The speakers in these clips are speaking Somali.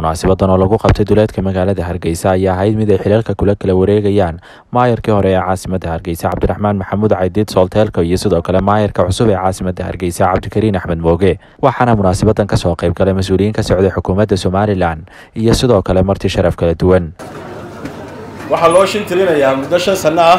munaasabadan oo lagu qabtay duleedka magaalada hargeysa ayaa ahayd mid ay xilalka kula kala wareegayaan maayarkii hore ee caasimada hargeysa cabdiraxmaan maxamuud caydiid soolteelka iyo sidoo kale maayarka cusub ee caasimada hargeysa cabdikariin axmed mooge waxaana munaasabadan kasoo qayb galay mas-uuliyiin ka socday xukuumadda somalilan iyo sidoo kale marti sharaf kala duwan waxaa loo shin tirinayaa muddo shan sanno ah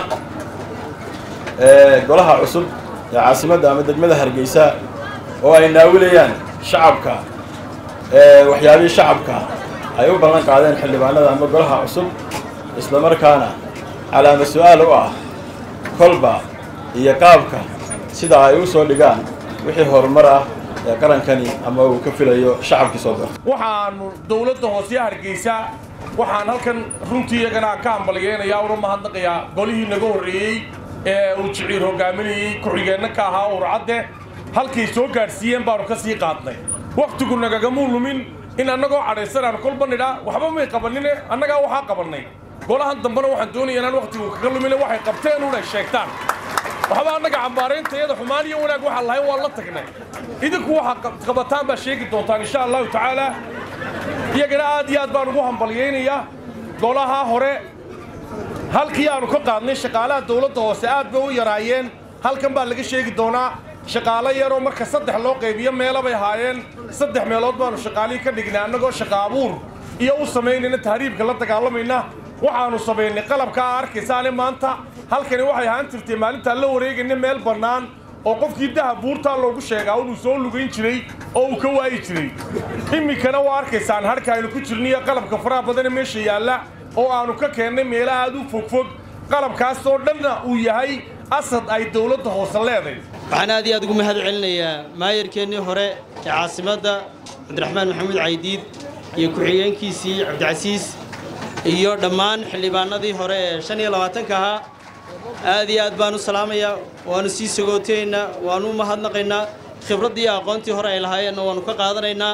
ee golaha cusub ee caasimadda ama degmada hargeysa oo ay naawilayaan shacabka waxyaabihii shacabka ay u ballan qaadeen xildhibaanada ama golaha cusub isla markaana calaama su-aal u ah kolba iyo qaabka sida ay u soo dhigaan wixii horumar ah ee qarankani ama uu ka filayo shacabkii soo darta waxaanu dowladda hoose hargeysa waxaan halkan runtii iyagana ka hambalyeynayaa una mahadnaqayaa golihii naga horreeyey ee uu jiciir hogaaminayey ku-xigeenna ka ahaa urcadde halkay soo gaadhsiiyeen baanu ka sii qaadnay wakhtigu nagagamuu lumin in annagoo cadhaysanaan kolba nidhaa waxba may qabanine annagaa waxaa qabannay golahan dambena waxaan doonaya inaan wakhtigu kaga lumine waxay qabteen unay sheegtaan waxba annaga cambaarayntayada xumaan iyo wanaag waxaan lahayn waan la tagnay idinku waxaa qabataan baa sheegi doontaan insha allahu tacaala iyagana aad iyo aad baan ugu hambalyaynayaa golaha hore halkii aanu ka qaadnay shaqaalaha dawladda hoose aad bay u yaraayeen halkan baa laga sheegi doonaa shaqaalo yaroo marka saddex loo qaybiyo meelo bay ahaayeen saddex meelood baanu shaqaalihii ka dhignay annagoo shaqa abuur iyo u samaynayna tahriibka la dagaalamayna waxaanu samaynay qalabkaa arkaysaane maanta halkani waxay ahaan jirtay maalintaan la wareegayna meel bannaan oo qofkii dahab buurtaa loogu sheegaa inuu soo lugayn jiray oo uu ka waayi jiray iminkana waa arkaysaan harka aynu ku jirniyo qalabka faraha badane meesha yaalla oo aanu ka keennay meelo aad u fogfog qalabkaasoo dhanna uu yahay asad ay dawladda hoose leeday waxaan aad iyo aad ugu mahad celinayaa maayarkeennii hore ee caasimadda cabdiraxmaan maxamuud caydiid iyo ku-xigeenkiisii cabdicasiis iyo dhammaan xildhibaanadii hore ee shan iyo labaatanka ahaa aad iyo aad baan u salaamayaa waannu sii sagootaynaa waannu u mahadnaqaynaa khibraddii iyo aqoontii hore ay lahaayeenna waannu ka qaadanaynaa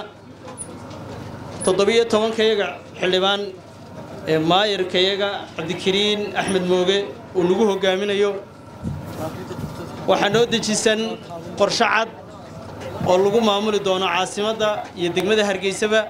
toddobiyo tobankayaga xildhibaan ee maayarkayaga cabdikariin axmed mooge uu nagu hoggaaminayo waxaa noo dejisan qorsho cad oo lagu maamuli doono caasimadda iyo degmada hargeysaba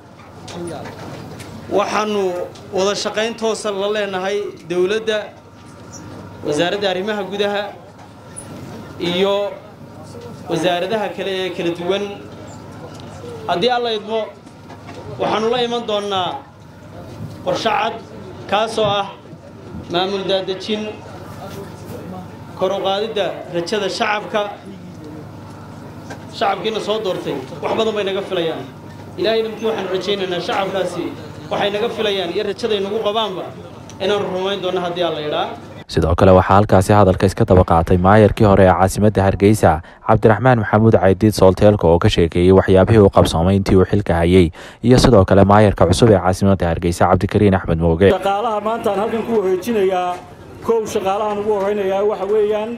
waxaannu wada shaqayn toosa la leenahay dowladda wasaaradda arrimaha gudaha iyo wasaaradaha kale ee kala duwan haddii alla idmo waxaannu la iman doonnaa qorsho cad kaasoo ah maamul daadejin kor u qaadidda rajada shacabka shacabkiina soo doortay wax badan bay naga filayaan ilaahayna mkii waxaanu rajaynaynaa shacabkaasi waxay naga filayaan iyo rajaday nagu qabaanba inaanu rumayn doonno haddii alla idhaa sidoo kale waxaa halkaasi hadalka iska daba qaatay maayarkii hore ee caasimadda hargeysa cabdiraxmaan maxamuud caydiid soolteelka oo ka sheekeeyey waxyaabihii uu qabsoomay intii uu xilka hayey iyo sidoo kale maayarka cusub ee caasimadda hargeysa cabdikariin axmed mooge shaqaalaha maantaan halkan ku wareejinayaa kow shaqaalahan ugu horeynayaa waxa weeyaan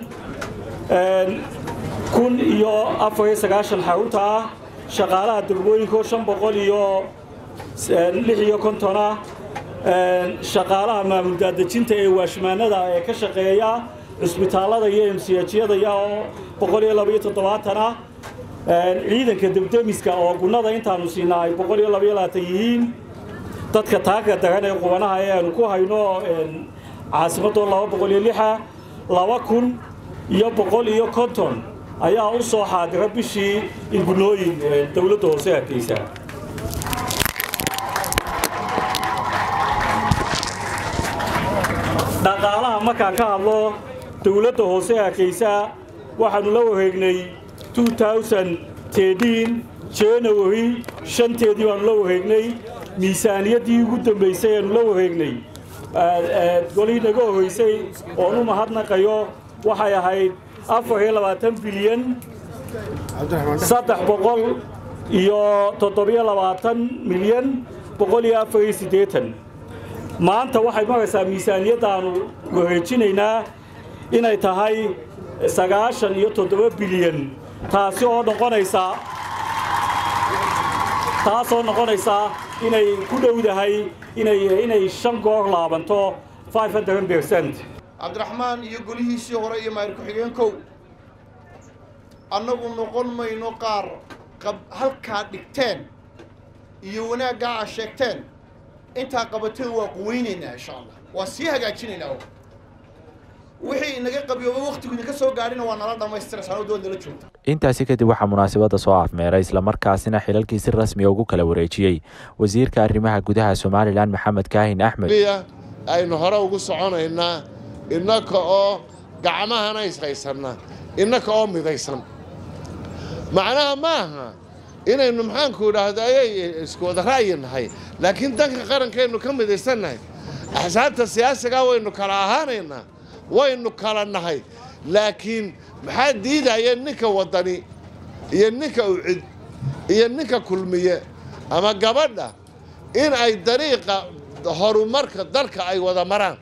kun iyo afar iyo sagaashan xarunta ah shaqaalaha degmooyinko shan boqol iyo lix iyo konton ah shaqaalaha maamul daadejinta ee waashmaanada ee ka shaqeeya cusbitaallada iyo emsiyajyadaya oo boqol iyo laba iyo toddobaatan ah ciidanka debdemiska oo gunnada intaanu siinaa ay boqol iyo laba iyo labaatan yihiin dadka taagga daran ee qubanaha ee aanu ku hayno caasimadoo laba boqol iyo lixa laba kun iyo boqol iyo konton ayaa u soo xaadira bishii ingunooyin dowladda hoose hargeysa dhaqaalaha markaan ka hadlo dowladda hoose hargeysa waxaannu la wareegnay january shanteedii baanu la wareegnay miisaaniyaddii ugu dambaysay aanu la wareegnay golihii naga horreysay oon u mahadnaqayo waxay ahayd afar iyo labaatan bilyan saddex boqol iyo toddobiyo labaatan milyan boqol iyo afar iyo siddeetan maanta waxay maraysaa miisaaniyaddaannu wareejinaynaa inay tahay sagaashan iyo toddoba bilyan taasi oo noqonaysa taasoo noqonaysa inay ku dhowdahay inay inay shan goor laabanto five hundred percent cabdiraxmaan iyo golihiisii hore iyo maayir ku-xigeenkow annagu noqon mayno qaar qab halkaa dhigteen iyo wanaaggaa aa sheegteen intaa qabateen waa quweynaynaa insha allah waa sii hagaajinaynaa wixii inaga qabiyooba waqtigu idinka soo gaadhina waa nala dhammaystira sanadu waad nala joogta intaasi kadib waxaa munaasabadda soo afmeeray islamarkaasina xilalkii si rasmiya ugu kala wareejiyey wasiirka arrimaha gudaha somalilan maxamed kaahin axmed aynu hore ugu soconaynaa innaka oo gacmahana ishaysanna innaka oo midaysan macnaha ma aha inaynu maxaanku idhaahda ayay isku wada ra'yi nahay laakiin danka qarankaynu ka midaysannahay axsaabta siyaasigaa waynu kala ahaanaynaa waynu kala nahay laakiin maxaa diidaya ninka waddani iyo ninka ucid iyo ninka kulmiye ama gabadha in ay dariiqa horumarka dalka ay wada maraan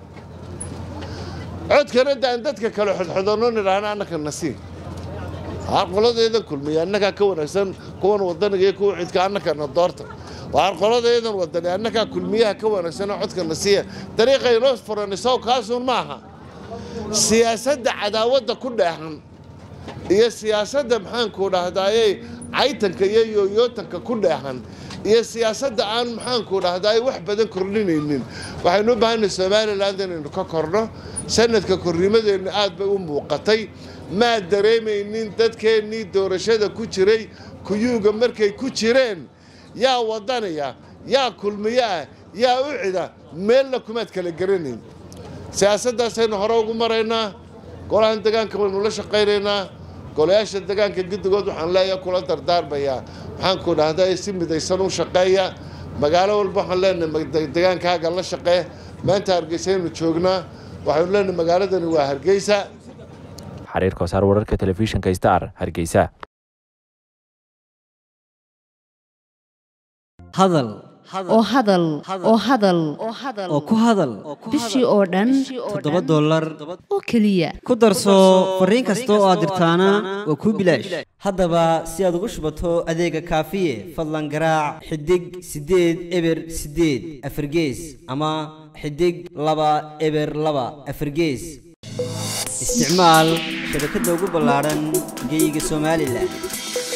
codkana daan dadka kale xodxodanno nidhaahna annaka nasiib qoladeedan kulmiye annagaa ka wanaagsan kuwan wadaniga iyo kuwa cidka annakana doorta waar qoladeedan wadani annagaa kulmiyaha ka wanaagsanoo codka nasiya dariiqaynoo furanisow kaasuun maaha siyaasadda cadaawadda ku dheexan iyo siyaasadda maxaanku dhahdaayey caytanka iyo yooyootanka ku dheexan iyo siyaasadda aan maxaanku dhahdaay wax badan kordhinaynin waxaynu u baahanay somalilan inaynu ka korno sanadka kornimadeenna aad bay u muuqatay maa dareemaynin dadkeennii doorashada ku jiray kuyuuga markay ku jireen yaa wadanaya yaa kulmiyo ah yaa u cida meelna kumaad kala garanayn siyaasaddaasaynu hore ugu maraynaa golahan degaanka waynu la shaqaynaynaa golayaasha degaanka guddigood waxaan leeyahay kula dardaarmayaa maxaanku dhahdaa si midaysan u shaqeeya magaalo walba waxaan leenahay degaankaaga la shaqee maanta hargeysaynu joognaa waxaynu leenahay magaaladani waa hargeysa xariir koosaar wararka telefishinka star hargeysa hadal oo hadal oo hadal oo ku hadal bishii oo dhan toddoba dollar oo keliya ku darso fariin kasta oo aad dirtaana waa kuu bilaash haddaba si aad ugu shubato adeega kaafiye fadlan garaac xidig siddeed eber siddeed afargees ama xidig laba eber laba afargees isticmaal shabakadda ugu ballaadhan geyga somalilan